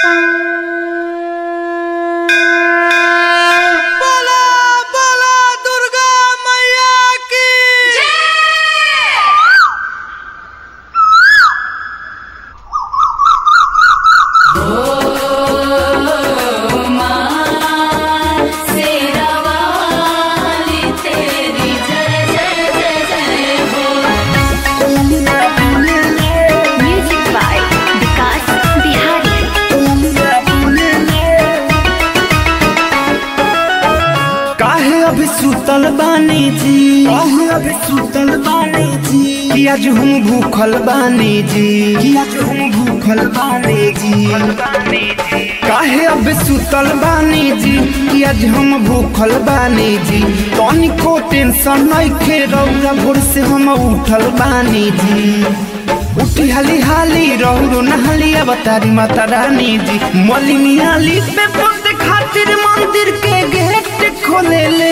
बोला बोला दुर्गा मैया की तेरी जय जय जय जय हो म्यूजिक बाय विकास बिहारी काहे अभी सुतल बानी जी काहे अभी सुतल बानी जी कि आज हम भूखल बानी जी कि आज हम भूखल बानी जी काहे अभी सुतल बानी जी कि आज हम भूखल बानी जी तनिको टेंशन नइखे रौरा भोर से हम उठल बानी जी उठी हाली हाली रौरो नहाली अवतारी माता रानी जी मलिनियाली पे पोते खातिर मंदिर के गेट खोले ले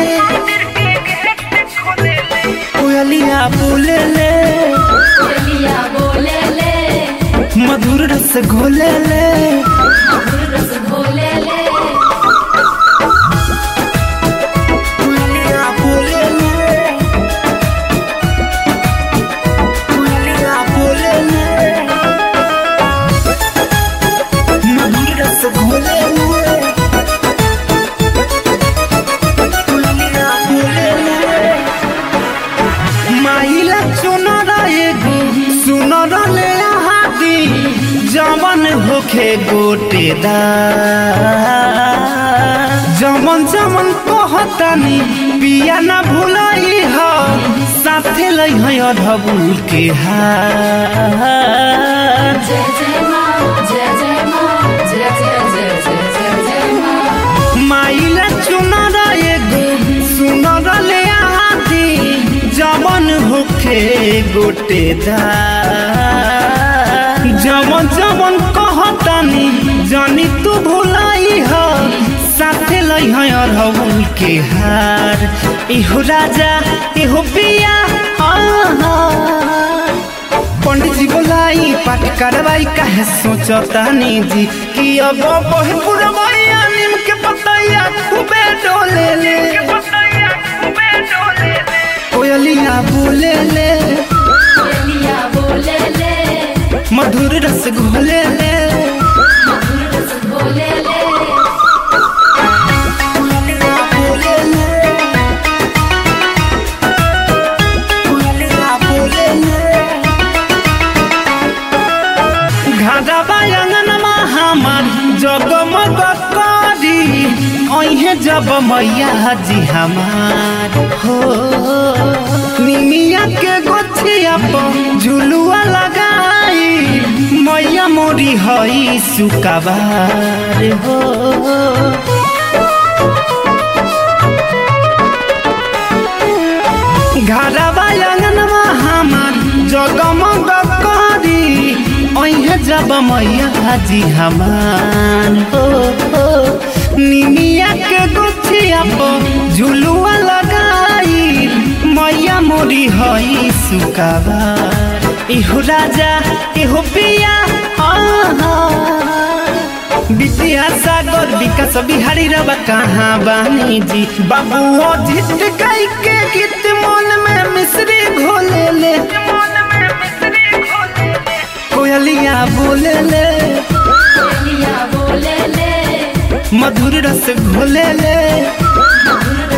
कोयलिया बोले ले बोलिया बोले ले मधुर रस घोले ले मधुर रस घोले ले कोयलिया बोले ले कोयलिया बोले ले मधुर रस घोले ले कोयलिया बोले ले माइला चुनर एगो सुनर ले हादी जमन होखे गोटेदार जमन जमन कहतानी पिया ना भुलाई ह साथे लै है अधबुल के हार जय जय माँ जय जय माँ जय जय जय जय जय जय माँ माइला चुनर एगो सुनर ले आदी जमन होखे गोटेदार जमन जमन कहतानी जानी तू भुलाई ह साथे लै है अरहुल के हार इहो राजा इहो पिया आहा पंडित जी बोलाई पाठ करवाई काहे सोचतानी जी कि अब बहे पुरवैया नीम के पतैया खूबे डोले ले कोयलिया बोले ले बोलिया बोले ले मधुर रस घोले ले मधुर रस घोले ले कोयलिया बोले ले कोयलिया बोले ले घाटा अंगनमा हमार जगमग करी अहे जब मैया जी हमार हो निमिया के गोछिया पर झुलुआ लगाई मैया मोरी हई सुकबार हो घरवा अंगनवा हमार जगमग करी अहे जब मैया जी हमार हो हो निमिया के गुछिया पर झुलुआ लगाई मैया मोरी हई सुकाबार इहो राजा इहो पिया आहा विद्या सागर विकास बिहारी रवा कहाँ बानी जी बाबू झिट गाई के गीत मन में मिश्री घोले ले कोयलिया बोले ले बोलिया बोले ले मधुर रस घोले ले मधुर